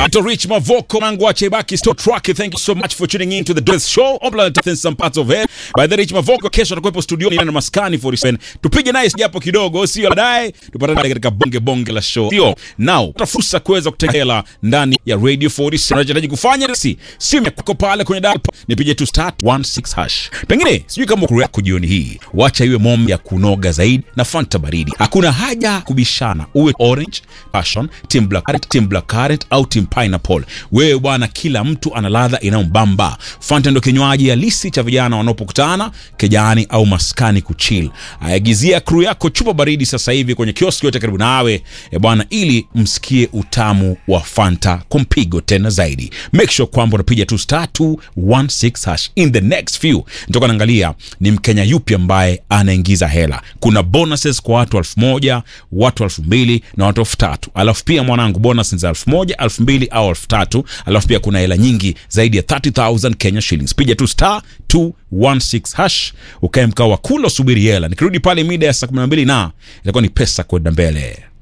Anaitwa Rich Mavoko Mangu wa Chebaki Store Truck. Thank you so much for tuning in to the Dress Show. Obla in some parts of it. By the Rich Mavoko kesho atakuwepo studioni na maskani 47. Tupige naye japo kidogo, sio baadaye tupatane katika bonge bonge la show. Sio. Now, tuna fursa kuweza kutegela ndani ya Radio 47. Unachohitaji kufanya si simu yako pale kwenye dial pad, nipige tu start 16 hash. Pengine sijui kama kuru yako jioni hii. Wacha iwe mom ya kunoga zaidi na Fanta baridi. Hakuna haja kubishana. Uwe orange, passion, team black currant, team black currant au team pineapple. Wewe bwana, kila mtu ana ladha inayombamba. Fanta ndio kinywaji halisi cha vijana wanapokutana kejani au maskani kuchill. Aagizia crew yako chupa baridi sasa hivi kwenye kioski yote karibu nawe e bwana, ili msikie utamu wa Fanta kumpigo tena zaidi. Make sure kwamba unapiga tu star 216 hash. In the next few nitoka naangalia ni Mkenya yupi ambaye anaingiza hela. Kuna bonuses kwa watu elfu moja watu elfu mbili na watu elfu tatu alafu pia mwanangu bonus za elfu moja elfu mbili au elfu tatu alafu pia kuna hela nyingi zaidi ya 30000 Kenya shillings. Piga tu star 216 hash ukae mkao wa kula, usubiri hela. Nikirudi pale mida ya saa 12 na itakuwa ni pesa kwenda mbele.